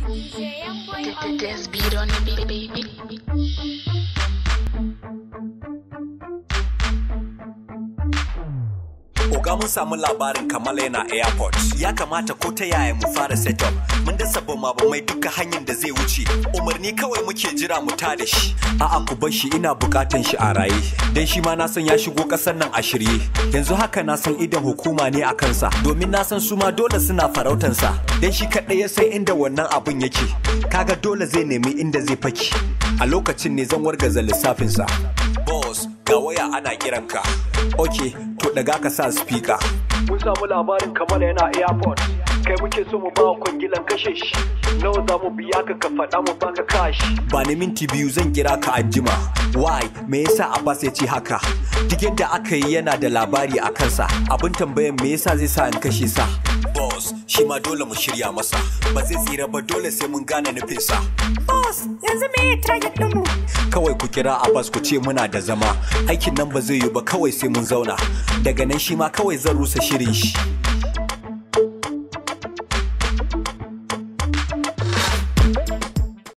Dance beat on the beat, baby. Oga mun samu labarin Kamala yana airport. Ya kamata ko ta yaya mu fara setup. Mun dasa bama mai duka hanyar da zai wuce. Umarni kawai muke jira mu tada shi. A'a ku bar shi ina bukatan shi a raye. Dan shi ma na san ya shigo kasar nan a shirye. Yanzu haka na san idan hukuma ne a kansa. Domin na san su ma dole suna farautansa. Dan shi kaɗai ya san inda wannan abun yake. Kaga dole zai nemi inda zai faki. A lokacin ne zan wargaza lissafinsa. Boss, ga waya ana kiranka. Ok, to daga ka sa speaker. mun samu labarin kamar yana airport kai muke so mu ba wa kwangilan kashe shi nawa za mu biya ka ka faɗa mu baka kashi Ba ni minti biyu zan kira ka anjima. Why? Me yasa Abbas ya ce haka? Duk yadda aka yi yana da labari a kansa. Abin tambayan me yasa zai sa in kashe sa? Boss, shi ma dole mu shirya masa. Ba zai tsira ba dole sai mun gane nufinsa. Boss, yanzu me target ɗinmu? Kawai ku kira Abbas ku ce muna da zama. Aikin nan ba zai yi ba kawai sai mun zauna. Daga nan shi ma kawai zan rusa shirin shi.